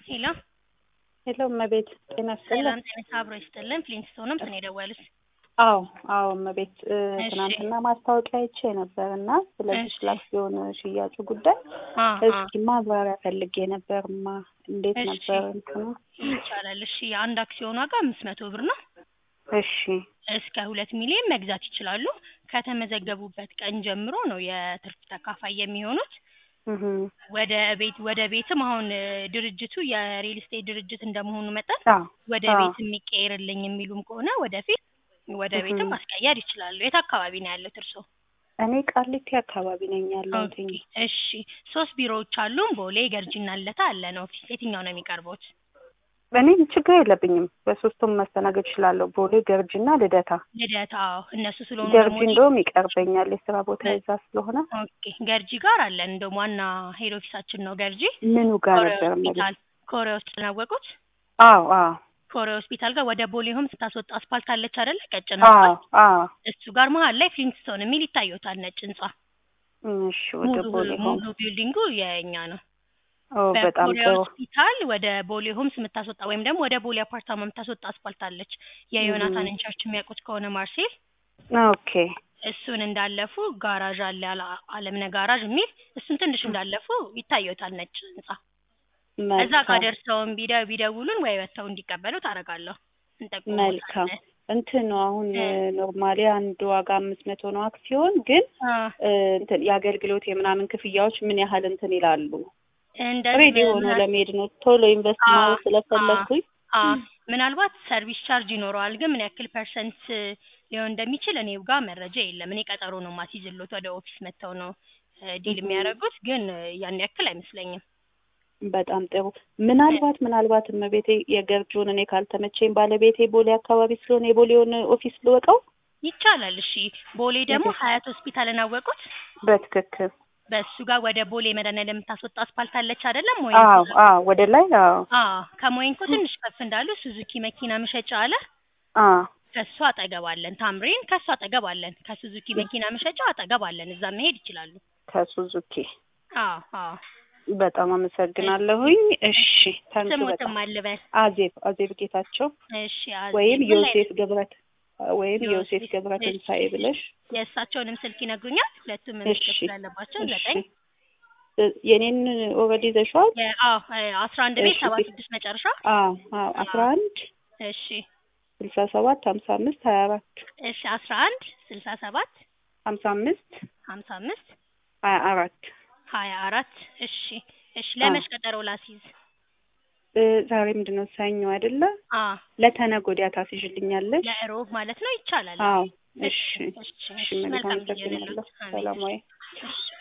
ሄሎ ሄሎ እመቤት ጤና ይስጥልን። ሰላም ጤና አብሮ ይስጥልን። ፍሊንስቶንም ስን የደወሉት አዎ አዎ እመቤት እ እሺ። ትናንትና ማስታወቂያ አይቼ ነበር እና ስለዚህ እሺ። ስለ አክሲዮን ሽያጩ ጉዳይ አ እስኪ ማብራሪያ ፈልጌ ነበርማ። እንዴት እሺ። ነበር እንትኑ? ይቻላል። እሺ የአንድ አክሲዮን ዋጋ አምስት መቶ ብር ነው። እሺ እስከ ሁለት ሚሊዮን መግዛት ይችላሉ። ከተመዘገቡበት ቀን ጀምሮ ነው የትርፍ ተካፋይ የሚሆኑት። እህ ወደ ቤት ወደ ቤትም አሁን እ ድርጅቱ የሪል ስቴት ድርጅት እንደመሆኑ መጠን አዎ ወደ አዎ። ቤት የሚቀየርልኝ የሚሉም ከሆነ ወደፊት ወደ እህ ቤትም ማስቀየር ይችላሉ። የት አካባቢ ነው ያሉት እርስዎ? እኔ ቃሊቲ አካባቢ ነኝ ያለሁት። ኦኬ እሺ ሶስት ቢሮዎች አሉን። ቦሌ፣ ገርጂና ልደታ አለን ኦፊስ። የትኛው ነው የሚቀርቡት? እኔ ችግር የለብኝም በሶስቱም መስተናገድ እችላለሁ። ቦሌ፣ ገርጂና ልደታ። ልደታ አዎ፣ እነሱ ስለሆኑ ገርጂ ደግሞ እንደውም ይቀርበኛል የስራ ቦታ በ- እዛ ስለሆነ። ኦኬ ገርጂ ጋር አለን። እንደውም ዋና ሄድ ኦፊሳችን ነው ገርጂ። ምኑ ጋር ኮሪያ ነበር እመቤት? ሆስፒታል ኮሪያ ሆስፒታል ያወቁት? አዎ አዎ ኮሪያ ሆስፒታል ጋር ወደ ቦሌ ሆም ስታስወጣ አስፓልት አለች አይደለ? ቀጭን አዎ አስፓልት አዎ። እሱ ጋር መሀል ላይ ፍሊንትስቶን የሚል ይታየታል ነጭ ህንጻ። እሺ ወደ ሙሉ ቦሌ ሆም። ሙሉ ቢልዲንጉ የኛ ነው። ኦ በጣም በኮሪያ ጥሩ። ሆስፒታል ወደ ቦሌ ሆምስ የምታስወጣ ወይም ደግሞ ወደ ቦሌ አፓርታማ የምታስወጣ አስፓልት አለች። የዮናታንን ቸርች የሚያውቁት ከሆነ ማርሴል ኦኬ እሱን እንዳለፉ ጋራዥ አለ ያለ አለምነ ጋራዥ የሚል እሱን ትንሽ እንዳለፉ ይታየታል ነጭ ህንጻ። እዛ ጋር መልካም ደርሰውን ቢደ ቢደውሉን ወይ ወጥተው እንዲቀበሉ ታደርጋለሁ። መልካም እንጠቁሞታለን። እንትን ነው አሁን እ ኖርማሊ አንድ ዋጋ አምስት መቶ ነው አክሲዮን ግን አ እ እንትን የአገልግሎት የምናምን ክፍያዎች ምን ያህል እንትን ይላሉ? እንደዚህ ሬዲ ሆኖ ምና- ለመሄድ ነው ቶሎ ኢንቨስት አ ማለት አ ስለፈለግኩኝ አ ምናልባት ሰርቪስ ቻርጅ ይኖረዋል፣ ግን ምን ያክል ፐርሰንት ሊሆን እንደሚችል እኔ ጋር መረጃ የለም። እኔ ቀጠሮ ነው ማስይዝሎት ወደ ኦፊስ መጥተው ነው እ ዲል እህ የሚያደርጉት፣ ግን እ ያን ያክል አይመስለኝም። በጣም ጥሩ። እ ምናልባት ምናልባት እመቤቴ የገርጂውን እኔ ካልተመቸኝ ባለቤቴ ቦሌ አካባቢ ስለሆነ የቦሌውን ኦፊስ ልወቀው? ይቻላል። እሺ ቦሌ ደግሞ እህ ሀያት ሆስፒታልን አወቁት? በትክክል በእሱ ጋር ወደ ቦሌ መድኃኒዓለም የምታስወጣ አስፓልት አለች አይደለም? አዎ ሞይንኮ አዎ ወደ ላይ አዎ አዎ ከሞይንኮ ትንሽ ከፍ እንዳሉ ሱዙኪ መኪና መሸጫ አለ። አዎ ከሱ አጠገብ አለን። ታምሪን ከሱ አጠገብ አለን። ከሱዙኪ መኪና መሸጫ አጠገብ አለን። እዛ መሄድ ይችላሉ። ከሱዙኪ አዎ አዎ። በጣም እሺ አመሰግናለሁኝ። እሺ ታንኪ ስሙትም በጣም አልበል። አዜብ አዜብ ጌታቸው እሺ ወይም አዜብ ምን ላይ ዮሴፍ ገብረት ወይም ዮሴፍ ዮሴፍ ገብረ እሺ ትንሳኤ ብለሽ የእሳቸውንም ስልክ ይነግሩኛል። ሁለቱም እሺ መመዝገብ ስላለባቸው እሺ ዘጠኝ እ- የኔን ኦልሬዲ ይዘሽዋል? የ- አዎ አስራ አንድ ቤት እሺ ሰባ ፊ- ስድስት መጨረሻ አዎ አዎ አስራ አዎ አንድ እሺ ስልሳ ሰባት ሀምሳ አምስት ሀያ አራት እሺ አስራ አንድ ስልሳ ሰባት ሀምሳ አምስት ሀምሳ አምስት ሀያ አራት ሀያ አራት እሺ እሺ አዎ ለመች ቀጠሮ ላስይዝ? እ ዛሬ ምንድን ነው ሰኞ አይደለ? አ ለተነገ ወዲያ ታስይዥልኛለሽ? ለእሮብ ማለት ነው። ይቻላል። አዎ እሺ እሺ እሺ እሺ እሺ እመቤት መልካም ጊዜ አመሰግናለሁ። ይሁንልዎት። አሜን። ሰላም እሺ ወይ እሺ